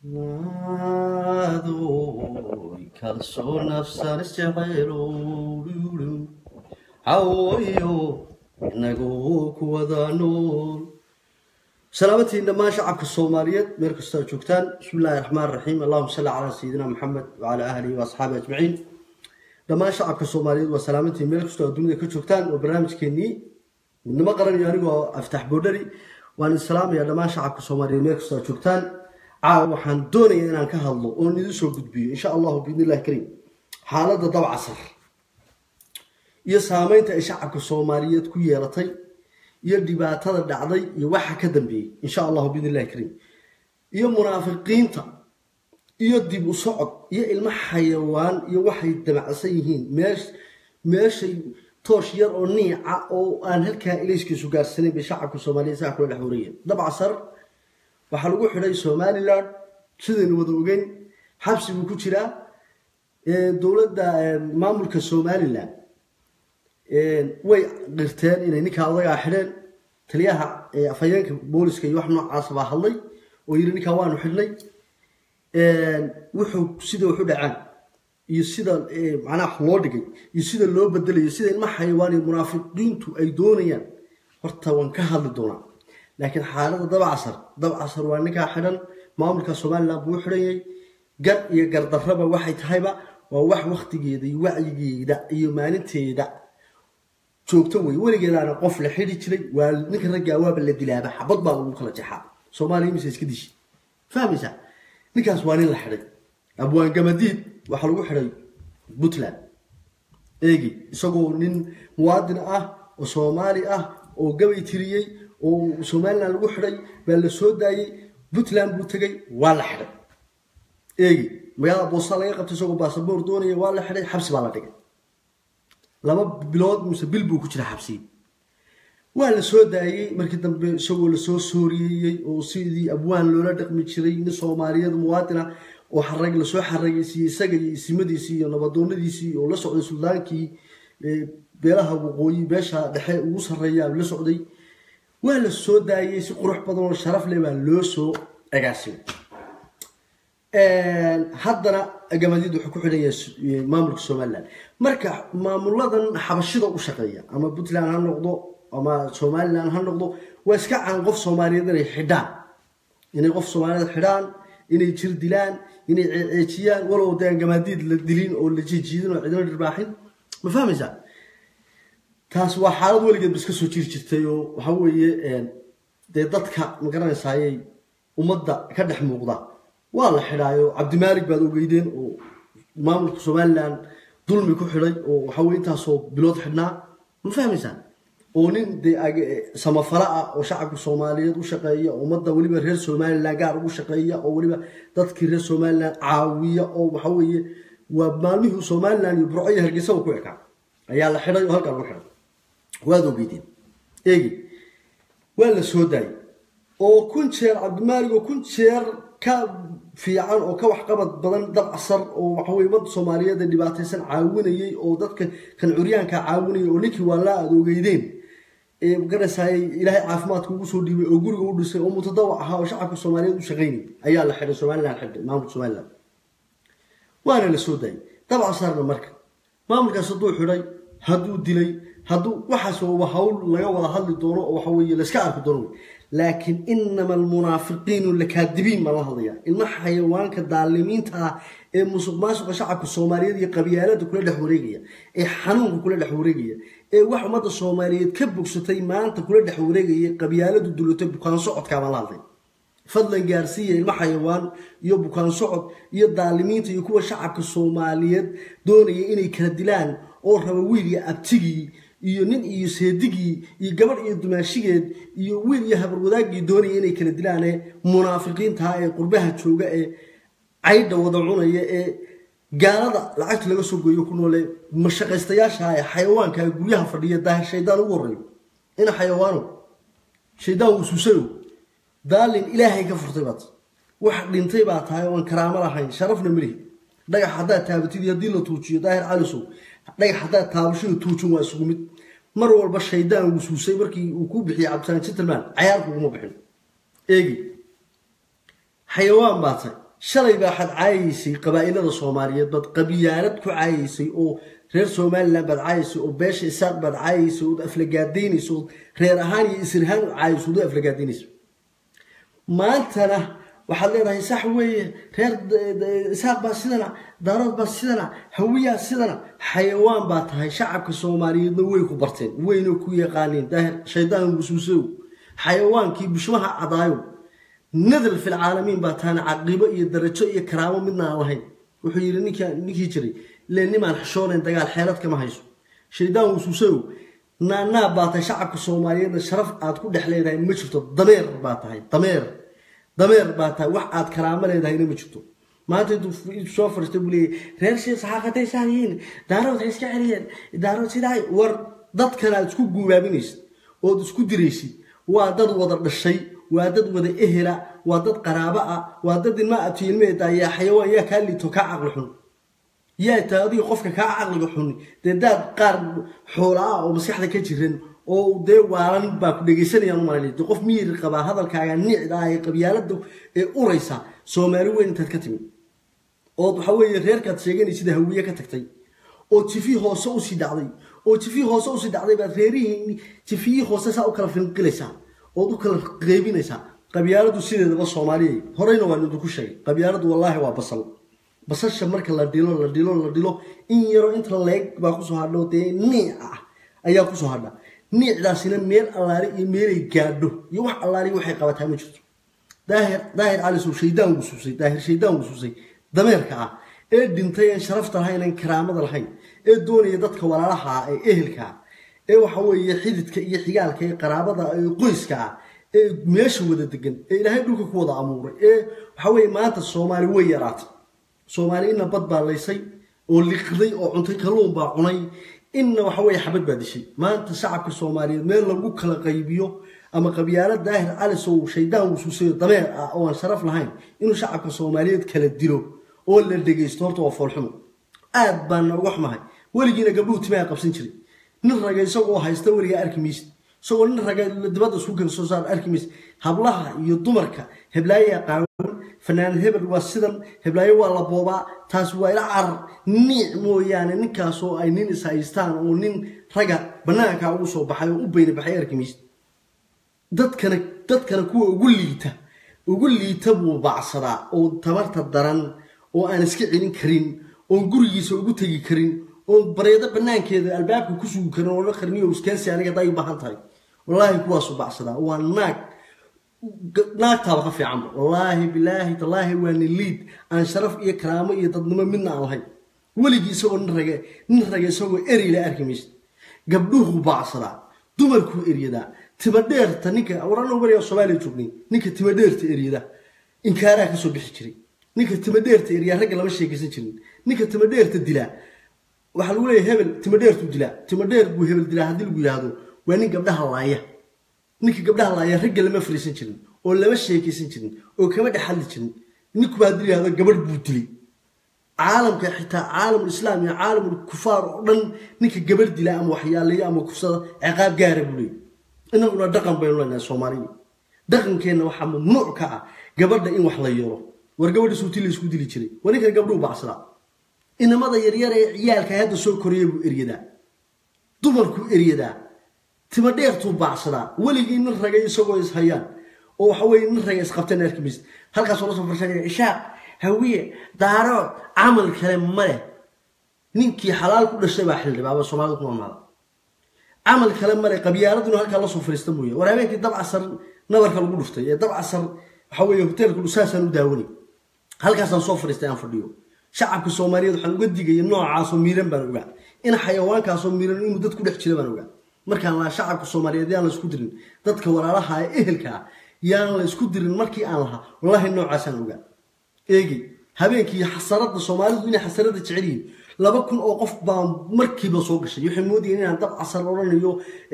Naadoy kalsoo nafsan isjecaylo hawoyo inagoo ku wada nool salaamantiin dhammaan shacabka soomaaliyeed meel kastoo aad joogtaan bismi illaahi raxmaan raxiim allahuma salli calaa sayidina maxamed wacala ahlihi wa asxaabi ajmaciin dhammaan shacabka soomaaliyeed waa salaamantiin meel kastoo aad dunida ka joogtaan waa barnaamijkeenii midnimo qaranayo anigoo aftax boodhari waan idin salaamayaa dhammaan shacabka soomaaliyeed meel kastoo aad joogtaan caawa waxaan doonayaa inaan ka hadlo oon idin soo gudbiyo insha allahu biidni illahi kariim xaaladda dabcasar iyo saameynta ay shacabka soomaaliyeed ku yeelatay iyo dhibaatada dhacday iyo waxa ka dambeeyey insha allahu biidni illahi kariim iyo munaafiqiinta iyo dib u socod iyo ilmo xayawaan iyo waxay damacsan yihiin meesh meeshay toosh yar oo niica oo aan halkaa ilayskiisu gaarsanayn bay shacabka soomaaliyeed saa kula dhex warayeen dabcasar waxaa lagu xidhay somalilan sidaynu wada ogeyn xabsi buu ku jiraa dowladda maamulka somalilan way qirteen inay ninkaa odagaa xidheen taliyaha afhayeenka booliska iyo wax noocaas baa hadlay oo yidhi ninkaa waanu xidhnay wuxuu sida waxu dhacaan iyo sida macnaha loo dhigay iyo sida loo bedelayo sida ilma xayawaan iyo munaafiqiintu ay doonayaan horta waan ka hadli doonaa laakiin xaaladda dabcasar dabcasar waa ninkaa xidhan maamulka somalilan buu u xidhanyay gar iyo gardarraba waxay tahayba waa wax waktigeeda iyo wacyigeeda iyo maalinteeda joogto wey weligeedaana qof la xidhi jiray waa ninka raggaa waaba la dilaaba xabad baa lagu kala jexaa soomaaliya mise iska dishi fahmaysaa ninkaas waa nin la xidhay abwaan gamadiid waxaa lagu xidhay puntland eegi isagoo nin muwaadin ah oo soomaali ah oo gabay tiriyey oo somalilan lagu xidhay baa la soo daayey puntland buu tegay waa la xidhay eegi magaalada boosta laga qabtay isagoo baasaboor doonaya waa la xidhay xabsi baa la dhigay laba bilood mise bil buu ku jira xabsiyi waa la soo daayey markii dambe isagoo lasoo sooriyeeyey oo sidii abwaan loola dhaqmi jiray nin soomaaliyeed muwaadina oo xarag lasoo xaragaysiiyey isaga iyo isimadiisii iyo nabadoonadiisii oo la socday suldaankii beelaha waqooyi beesha dhexe ugu sarreeya la socday waa la soo daayey si qurux badan oo sharaf leh baa loo soo agaasimay haddana gamadiid wuxuu ku xidhan yahay maamulka somalilan marka maamuladan xabashida u shaqeeya ama puntland ha noqdo ama somalilan ha noqdo waa iska caan qof soomaaliyeed inay xidhaan inay qof soomaaliyeed xidhaan inay jir dilaan inay ceejiyaan walow dee aan gamaadiid la dilin oo la jiijiidin oo cidina dhirbaaxin ma fahmaysaa taas waa xaalad weligeed ba iska soo jiri jirtay oo waxa weeye dee dadka ma garanaysayay ummadda ka dhex muuqda waa la xidhaayo cabdimaalig baad ogeydeen oo maamulka somalilan dulmi ku xidhay oo waxaweye intaasoo bilood xidhnaa ma fahmaysaa oo nin dee samafala ah oo shacabka soomaaliyeed u shaqeeya ummadda weliba reer somalilan gaar ugu shaqeeya oo weliba dadkii reer somalilan caawiya oo waxaweeye waa maalmihii somalilan iyo burco iyo hargeysaba ku ekaa ayaa la xidhay oo halkaa lagu xidhay waad ogeydeen eegi waa la soo daayay oo kun jeer cabdimaalig oo kun jeer ka fiican oo ka waxqabad badan dabcasar oo waxaweye ummadda soomaaliyeed ee dhibaataysan caawinayay oo dadka kan curyaanka caawinayay oo ninkii waa laa aad ogeydeen ee magaranaysayay ilaahay caafimaadka ugu soo dhiibay oo guriga u dhisay oo mutadawac ahaa oo shacabka soomaaliyeed u shaqaynayay ayaa la xidhay somalilan xidhay maamulka somalilan waana la soo daayay dabcasarna marka maamulkaas hadduu xidhay hadduu dilay hadduu waxaas waa hawl laga wada hadli doono oo waxa weeye layska arki doono laakiin inama almunaafiqiinu lakaadibiin baan la hadlayaa ilma xayawaanka daalimiinta ah ee musuq maasuqa shacabka soomaaliyeed iyo qabyaalada kula dhex wareegaya ee xanuunka kula dhex wareegaya ee wax ummadda soomaaliyeed ka bogsatay maanta kula dhex wareegaya qabyaaladu dulatay bukaan socodkaa baan la hadlay fadlan gaarsiiya ilmo xayawaan iyo bukaan socod iyo daalimiinta iyo kuwa shacabka soomaaliyeed doonaya inay kala dilaan oo raba wiil iyo abtigii iyo nin iyo seedigii iyo gabadh iyo dumaashigeed iyo wiil iyo habarwadaagii doonaya inay kala dilaane munaafiqiintaha ee qurbaha jooga ee caydha wada cunaya ee gaalada lacagta laga soo gooyo ku noole mashaqaystayaasha ee xayawaanka ee guryaha fadhiya daahir shaydaan ugu horeeyo ina xayawaano shaydaan wusuusayo daalin ilaahay ka furtay baad wax dhintay baa tahay oon karaamo lahayn sharafna malihi dhagax haddaad taabatid iyo haddii la tuujiyo daahir calisow dhagax haddaad taabashada tuujin waa isugu mid mar walba shaydaan wusuusay markii uu ku bixiyey cabdisaan gentleman cayaar kuguma bixin eegi xayawaan baa tay shalay baa waxaad caayaysay qabaa'ilada soomaaliyeed baad qabyaalad ku caayaysay oo reer somalilan baad caayaysay oo beesha isaaq baad caayaysay ood aflagaadaynaysa ood reer ahaan iyo isirhaan u caayayso ood u aflagaadaynaysa maantana waxaad leedahay sax weeye reer isaaq baa sidana daarood baa sidana hawiyaa sidana xayawaan baa tahay shacabka soomaaliyeedna way ku barteen wayna ku yaqaaneen daahir shaydaan musuusow xayawaankii bushmaha cadaayo nadal fil caalamiin baa tahana caqibo iyo darajo iyo karaamo midna aan lahayn wuxuu yidhi ninka ninkii jiray le nimaan xishoonayn dagaal xeelad kama hayso shaydaan musuusow naanaa baa tahay shacabka soomaaliyeedna sharaf aad ku dhex leedahay ma jirto dameer baa tahay dameer dameer baa tahay wax aad karaamo leedahayna ma jirto maanta intuu soo fariistay buu leeyay reer shee saxaafadday saaniyiin daarood waxay iska celiyeen daarood sidaa war dadkan aad isku guubaabinaysid ood isku diraysid waa dad wada dhashay waa dad wada ehela waa dad qaraabo ah waa dad ilma abtiilmeeda yaa xayawaan yaa kaa liito kaa caqli xun yaa taa adiga qofka kaa caqliga xuni dee daad qaar xoola ah oo maskaxda ka jiran oo dee waalan baa ku dhegaysanayaan umalay de qof miyir qabaa hadalkaaga nicda ah ee qabyaalada ee uraysa soomaali weyn intaad ka timi ood waxa weeye reerkaad sheeganaysid hawiye ka tagtay oo jifi hoose usii dhacday oo jifi hoose usii dhacday baad reerihii jifiyii hoose saa u kala finqilaysaa ood u kala qeybinaysaa qabyaaladu sideedaba soomaaliya horeyna waan idinku sheegay qabyaaladu wallaahi waa basal basasha marka la dhilo la dhilo la dhilo in yaroo inta leeg baa kusoo hadho dee niic ah ayaa kusoo hadha niicdaasina meel allaale iyo meelay gaadho iyo wax allaali waxay qabataa ma jirto daahir daahir calisow shaydaan gusuusay daahir shaydaan gusuusay dameerka ah ee dhintay aan sharafta lahayn aan karaamada lahayn ee doonaya dadka walaalaha ah ee ehelka ah ee waxa weeye xididka iyo xigaalka ee qaraabada ee qoyska ah ee meesha wada degan ee ilaahay dhulka ku wada amuuray ee waxa weeye maanta soomaali way yaraatay soomaali inna bad baa laysay oo liqday oo cuntay kalluun baa cunay inna waxa weeye xabad baa dishay maanta shacabka soomaaliyeed meel lagu kala qaybiyo ama qabyaalo daahir calisow shaydaan wusuusayo dameer ah oo aan sharaf lahayn inuu shacabka soomaaliyeed kala dilo oo la dhegaysto horta waa foolxumo aad baan nooga xumahay weligiina gabdhuhu timaha qabsan jiray nin raga isagoo haysta weligaa arki maysid isagoo nin raga dibadda isku kala soo saar arki maysid hablaha iyo dumarka heblaayaa qaawan fanaan hebel waa sidan heblaayo waa la boobaa taas waa ila carar niic mooyaane ninkaasoo ay nin is haystaan oo nin raga bannaanka ugu soo baxay oo u beyna baxay arki maysid dadkana dadkana kuwa ugu liita ugu liita buu baacsadaa oo tabarta daran oo aan iska celin karin oon gurigiisa ugu tegi karin oon bareedo banaankeeda albaabka ku sugi karin oo la qarniyo iskaansi aniga haday u baahan tahay wallaahi kuwaasu bacsadaa waa naag naagtaaba ka fiicanba wallaahi bilaahi tallaahi waa nin liid aan sharaf iyo karaamo iyo dadnimo midna aan lahayn weligii isagoo nin rage nin rage isagoo eri la arki maysid gabdhuhu baacsadaa dumarkuu eryadaa timadheerta ninka warana bariga soomaaliya joognay ninka timadheerta eryada inkaaraa kasoo bixi jiray ninka timadheerta eryaa ragga lama sheekaysan jirin ninka timadheerta dilaa waxaa lagu leeyahay hebel timadheertuu dilaa timadheer buu hebel dilaa haddii lagu yidhaahdo waa nin gabdhaha laaya ninka gabdhaha laaya ragga lama fariisan jirin oo lama sheekaysan jirin oo kama dhex hadli jirin ninkuba haddii yidhahdo gabadh buu dilay caalamka xitaa caalamul islaam iyo caalamul kufaar oo dhan ninka gabadh dila ama waxyaaleeyo ama kufsada ciqaab gaara buu leeyahy inaguna dhaqan baynu leenahay soomaaliya dhaqankeenna waxaa mamnuuc ka ah gabadha in wax la yeelo war gabadha suuti la isku dili jiray waa ninkan gabdhuhu bacsadaa inamada yaryar ee ciyaalka hadda soo koraya buu eryadaa dumarkuu eryadaa timadheertuu baacsadaa weligii nin ragay isagoo is hayaan oo waxa weye nin ragay isqabteen arki maysid halkaasoo lasoo farsanaya ishaaq hawiye daaro camal kale ma leh ninkii xalaal ku dhashay baa xildhibaaba soomaalida ku noolnaada camal kale male qabyaaladuna halkaa lasoo fariista mooye war habeenkii dabcasar nabarka lagu dhuftay ee dabcasar waxa weeye hoteelka dhusaasaan u daawanay halkaasaan soo fariistay aan fadhiyo shacabka soomaaliyeed waxaan uga digaya noocaasoo miiran baan ogaa in xayawaankaasoo miiran inuu dad ku dhex jira baan ogaa markaan lahaa shacabka soomaaliyeed yaan la isku dirin dadka walaalaha ee ehelka ah yaan la isku dirin markii aan lahaa wallaahi noocaasaan ogaa eegi habeenkii xasarada soomaalidu inay xasarada jecel yihiin laba kun oo qof baa markiiba soo gashay waxay moodayeen inaan dab casar odhanayo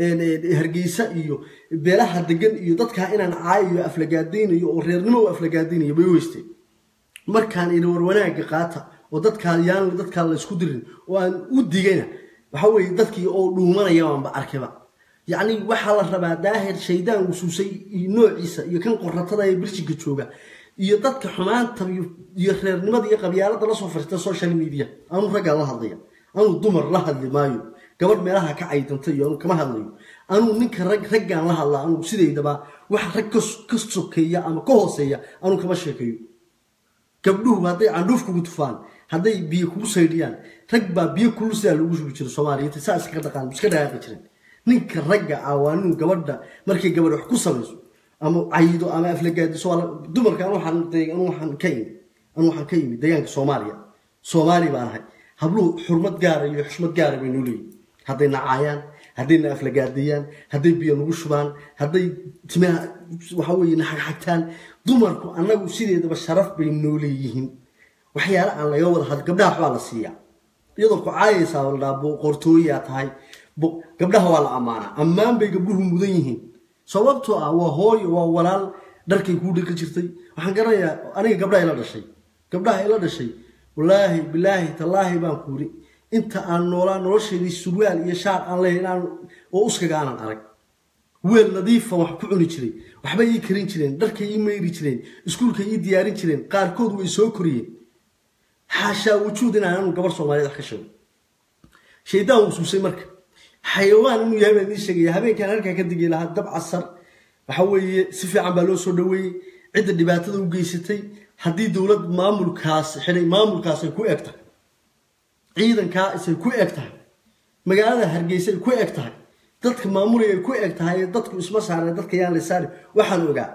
hargeysa iyo beelaha degan iyo dadkaa inaan caayayo aflagaadaynayo oo reernimo u aflagaadaynayo bay weysteen markaan idhi war wanaagga qaata oo dadkaa yaan dadkaa la isku dirin oo aan u digayna waxa weeye dadkii oo dhuumanaya baanba arkayba yacni waxaa la rabaa daahir shaydaan wusuusay iyo noociisa iyo kan qoratada ee birshinka jooga iyo dadka xumaanta iyo reernimada iyo qabyaalada lasoo fariista social media anuu raggaan la hadlaya anuu dumar la hadli maayo gabadh meelaha ka caydanta iyo anuu kama hadlayo anuu ninka rag raggaan la hadlaa anuu sidaydaba wax rag ka sokeeya ama ka hooseeya anuu kama sheekeeyo gabdhuhu hadday candhuuf kugu tufaan hadday biyo kugu saydhiyaan rag baa biyo kulul sidaa loogu shubi jiro soomaaliyeed saa iskaga dhaqaan iska dhaqaaqi jiren ninka ragga ah waa nin gabadha markay gabadh wax ku samayso ama caydo ama aflagaadiso dumarka anu waxaan ka imi anu waxaan ka imi deegaanka soomaaliya soomaali baan ahay habluhu xurmad gaara iyo xushmad gaara bay noo leeyihin hadday nacaayaan hadday na aflagaadiyaan hadday biyo nagu shubaan hadday timaha waxa weeye na xagxagtaan dumarku annagu sideedaba sharaf bay noo leeyihiin waxyaale aan laga wada had gabdhaha waxbaa la siiyaa iyadoo ku caayaysaa la dhaha boqortooyaa tahay gabdhaha waa la ammaanaa ammaan bay gabdhuhu mudan yihiin sababtoo ah waa hooyo waa walaal dharkay kuu dhaqi jirtay waxaan garanayaa aniga gabdhaha ila dhashay gabdhaha ila dhashay wallaahi bilaahi tallaahi baan ku yiri inta aan noolaa nolosheedii surwaal iyo shaar aan leeyahay inaan oo uskaga aanan arag weel nadiifa wax ku cuni jiray waxbay ii karin jireen dharkay ii mayri jireen iskuulkay ii diyaarin jireen qaarkood way soo koriyeen xaashaa wujuud inaan anu gabar soomaaliyeed wax ka sheego shaydaan wusuusay marka xayawaan inuu yahay baan idiin sheegaya habeenkaan halkaa ka digi lahaa dab casar waxa weeye si fiican baa loo soo dhaweeyey cidda dhibaatada u geysatay haddii dowlad maamulkaas xidhay maamulkaas ay ku eg tahay ciidankaa isay ku eg tahay magaalada hargeysa ay ku eg tahay dadka maamulaya ay ku eg tahay dadku isma saareen dadka yaan la saari waxaan ogaa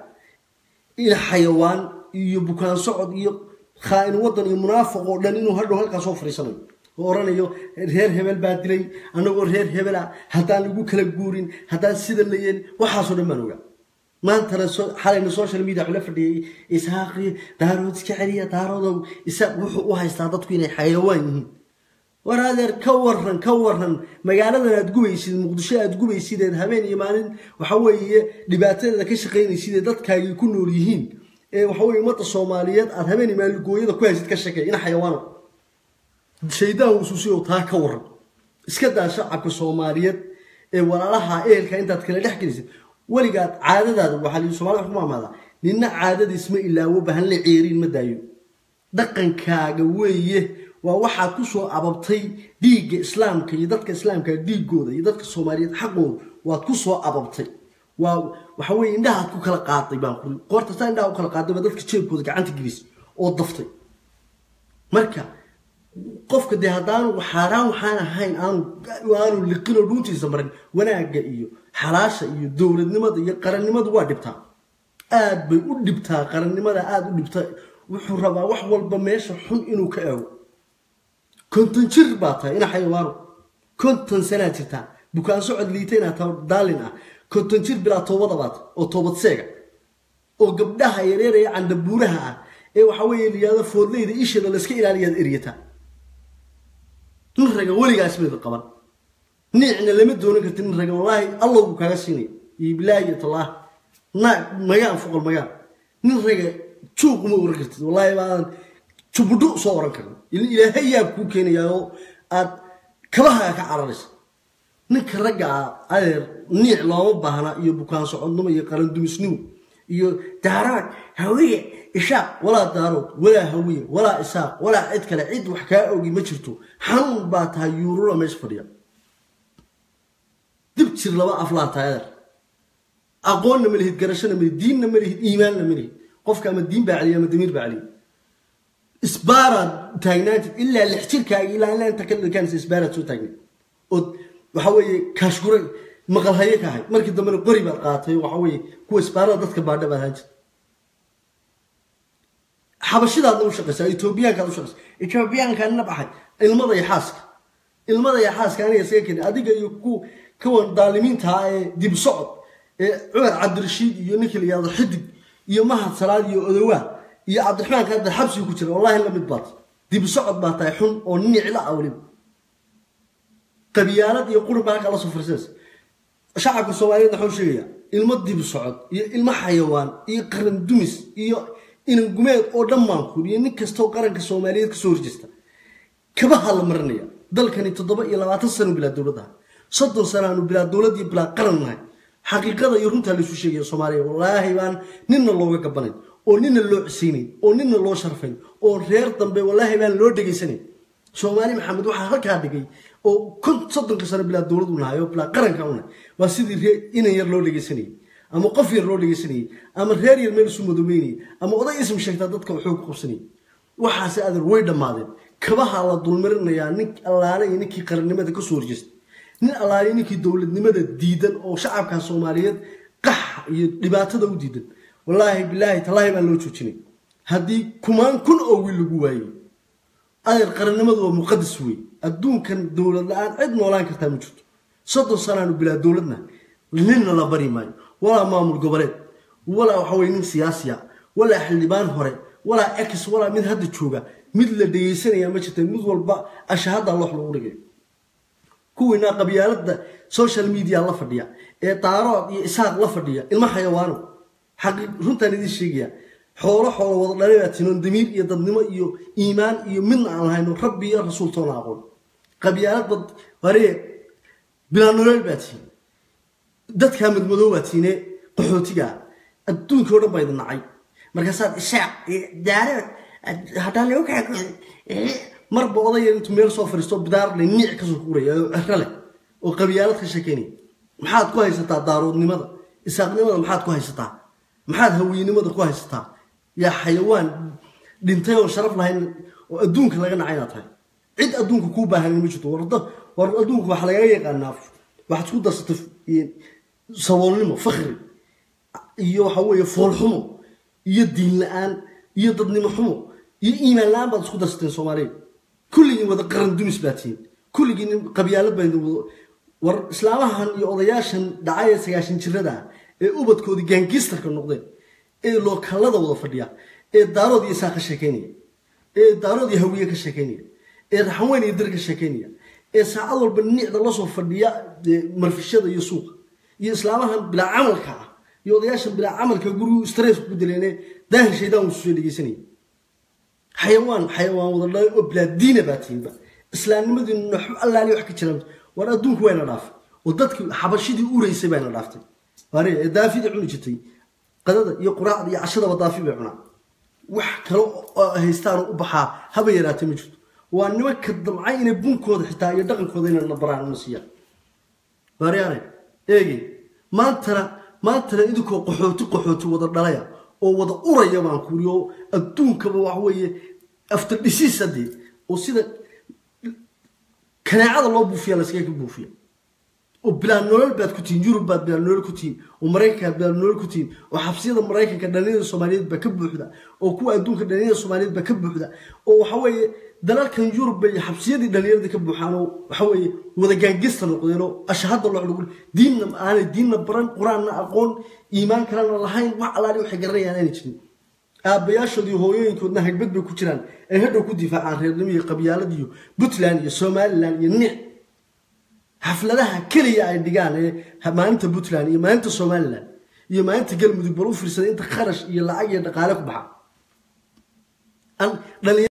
in xayawaan iyo bukaan socod iyo khaa-in waddan iyo munaafiq oo dhan inuu hadhow halkaa soo fadhiisanayo oo oranayo reer hebel baa dilay annagoo reer hebel ah haddaan lagu kala guurin haddaan sida la yeelin waxaasoo dhan baan ogaa maantana xalayna social media waxuu la fadhiyay ishaaqi daarood iska celiya daaroodow isaaq wuxuu u haystaa dadku inay xayawaan yihiin war adeer ka waran ka waran magaaladan aad gubaysid muqdisho aad gubaysideed habeen iyo maalin waxa weeye dhibaatadeeda ka shaqaynaysidee dadkaagii ku nool yihiin ee waxa weye ummadda soomaaliyeed aad habeen iyo maalin gooyada ku haysid ka sheekay ina xayawaano shaydaan wusuusi oo taa ka waran iska daa shacabka soomaaliyeed ee walaalaha ehelka intaad kala dhex gelisid weligaad caadadaada waxaa lii somalida wax ku maamaadaa nina caadadiis ma ilaawo bahan la ceeriin ma daayo dhaqankaaga weeye waa waxaad ku soo ababtay dhiigga islaamka iyo dadka islaamka dhiigooda iyo dadka soomaaliyeed xaqooda waad ku soo ababtay waa waxa weye indhahaad ku kala qaaday baan kuri qoorta saa indhaha u kala qaaday baa dadka jeebkooda gacanta gelisay oo daftay marka qofka dee haddaanu xaaraan waxaan ahayn aanu aanu liqinoo dhuuntiisa marin wanaagga iyo xalaasha iyo dowladnimada iyo qarannimadu waa dhibtaa aad bay u dhibtaa qarannimada aada u dhibtaa wuxuu rabaa wax walba meesha xun inuu ka eego konton jir baa tahay ina xayawaano konton sanaa jirtaa bukaan socod liita inaad tahay daalin ah konton jir bilaa toobada baa tahay oo toobad seega oo gabdhaha yareeraya candabuuraha ah ee waxa weeye liyaado foodleyda isheeda layska ilaaliyaad eryataa nin raga weligaas mayda qaban niicna lama doonan karti nin raga wallaahi allah buu kaaga siinaya iyo bilaahi iyo tallaahi naag magaan foqol magaan nin raga juuq uma oran kartid wallaahi baadan jubudho soo oran karin ilaahay yaab kuu keenayaa oo aad kabahaga ka cararaysa ninka ragga ah adeer niic looma baahna iyo bukaan socodnimo iyo qarandumisnimo iyo daaraad hawiye ishaaq walaa daarood walaa hawiye walaa isaaq walaa cid kale cid wax kaa ogi ma jirto xanuun baa tahay yuurura meesha fadhiya dib jir laba aflaa tahay adeer aqoonna ma lihid garashona ma lihid diinna ma lihid iimaanna ma lihid qofka ama diin baa celiya ama damiir baa celiya isbaaraad taagnaantid ilaa lix jirkaaga ilaa ilaa inta ka dhikaanaysa isbaaraad soo taagnayd ood waxa weeye kaashgure maqalhaye ka ahayd markii dambena qori baad qaatay waxa weeye kuwa isbaarada dadka baadha baad ahaan jirta xabashidaadna u shaqaysaa etoobiyaankaad u shaqaysaa etoobiyaankaan nabaxay ilmada iyo xaaska ilmada iyo xaaska aniga isaga keenay adiga iyo ku kuwan daalimiinta ah ee dib socod ee cumar cabdirashiid iyo ninkii la yihahdo xidig iyo mahad salaad iyo odowaa iyo cabdiraxmaanka hadda xabsiga ku jira wallahi la mid baad dib socod baa tahay xun oo nicla ah weliba qabyaalad iyo qurun baa halkaa la soo farsanaysa shacabka soomaaliyeed waxuu sheegayaa ilmo dib socod iyo ilmo xayawaan iyo qaran dumis iyo inan gumeed oo dhammaankuur iyo nin kastoo qaranka soomaaliyeed kasoo horjeesta kabaha la marinaya dalkani toddoba iyo labaatan sano bilaa dowladaha soddon sanaanu bilaa dowlad iyo bilaa qaran nahay xaqiiqada iyo runtaa laysu sheegaya soomaaliya wallaahi baan ninna looga gabanayn oo nina loo cisaynayn oo nina loo sharfayn oo reer dambe wallaahi baan loo dhegaysanayn soomaali maxamed waxaa halkaa dhigay oo kun soddonka sano bilaa dowlad u nahay oo bilaa qaranka u nahay waa sidii ree inan yar loo dhegaysanayay ama qof yar loo dhegaysanayay ama reer yar meel isu madoobeynayay ama oday ism sheegtaa dadka waxuu ku qabsanayay waxaase adeer way dhammaadeen kabaha la dulmarinayaa nin allaale iyo ninkii qarannimada kasoo horjeestay nin allaale ninkii dowladnimada diidan oo shacabka soomaaliyeed qax iyo dhibaatada u diidan wallaahi bilaahi tallaahi baan loo joojinay haddii kumaan kun oo wiil lagu waayey adeer qarannimadu waa muqadas wey adduunkan dowlad la-aan cid noolaan kartaa ma jirto soddon sanaanu bilaa dowladna ninna la bari maayo walaa maamul goboleed walaa waxa weye nin siyaasiya walaa xildhibaan hore walaa ex walaa mid hadda jooga mid la dhegaysanaya ma jirta mid walba ashahada loox lagu dhigay kuwiinaa qabyaalada social media la fadhiya ee daarood iyo isaaq la fadhiya ilma xayawaano xaqi runtaan idiin sheegaya xoolo xoolo wada dhalay baa tinoon damiir iyo dadnimo iyo iimaan iyo midna aan lahayno rabbi iyo rasuul toona aqoon qabyaalad bad waree bilaa nolol baa tihin dadkaa madmadoo baa tiine qaxootigaa adduunka o dhan baa idin nacay markaasaad isaaq daarood haddaan lagu kaa marba odayar intuu meel soo fadhiisto bidaar le niic kasoo kuuraya oo cero leh oo qabyaalad ka sheekeynaya maxaad ku haysataa daaroodnimada isaaqnimada maxaad ku haysataa maxaad haweynimada ku haysataa yaa xayawaan dhintay oo sharaf lahayn oo adduunka laga nacay inaad tahay cid adduunka kuu baahanin ma jirto warda war adduunka waxaa lagaga yaqaanaa waxaad isku darsatay saboolnimo fakri iyo waxa weeye foolxumo iyo diin la-aan iyo dadnimo xumo iyo iimaan la-aan baad isku darsateen soomaaliya kulligiin wada qaran dumis baa tihiin kulligiin qabyaalad baa idin wada war islaamahan iyo odayaashan dhacay ee sagaashan jirada ah ee ubadkoodii gaangistarka noqdeen ee lookallada wada fadhiya ee daarood iyo isaa ka sheekeynaya ee daarood iyo hawiye ka sheekeynaya ee raxanweyn iyo dir ka sheekeynaya ee saacad walba nicda lasoo fadhiya marfishada iyo suuqa iyo islaamahan bilaa camalka ah iyo odayaashan bilaa camalka gurigu stress ku dileene daahir shaydaan uu soo dhegeysanaya xayawaan xayawaan wada dhalay oo bilaa diina baa tihinba islaamnimadii naxu allaali wax ka jiraan war adduunku wayna dhaafay oo dadkii xabashidii ureysay bayna dhaaftay waare ee daafida cuni jirtay qadada iyo quraacda iyo cashadaba daafi bay cunaa wax kale oo haystaan u baxaa haba yaraatay ma jirto waa nimanka damcay inay bunkooda xitaa iyo dhaqankooda inay nabaraan una siiyaan waaryaane eegey maantana maantana idinkoo qaxooti qaxooti wada dhalaya oo wada uraya baan kuuri oo adduunkaba wax weeye after dhisiis haddee oo sida kanaacada loo buufiya laskaga buufiya oo bilaa nolol baad ku tihiin yurub baad bilaa nolol ku tihiin oo maraykankaad bilaa nolol ku tihiin oo xabsiyada maraykanka dhalinyada soomaaliyeed baa ka buuxda oo kuwa adduunka dhalinyada soomaaliyeed baa ka buuxda oo waxa weeye dalalkan yurub bay xabsiyadii dhalinyarada ka buuxaan oo waxa weeye wada gaangista noqdeen oo ashahada loo lagu diinna aanay diinna baran qur-aanna aqoon iimaan kalena lahayn wax alaali waxay garanayaan aanay jirin aabbayaashood iyo hooyooyinkoodna hagbad bay ku jiraan ay hadhow ku difaacaan reernimo iyo qabyaalad iyo puntland iyo somalilan iyo nic xafladaha keliya ay dhigaan ee maalinta puntland iyo maalinta somalilan iyo maalinta galmudug bal u fiirsaday inta kharash iyo lacag iyo dhaqaale ku baxa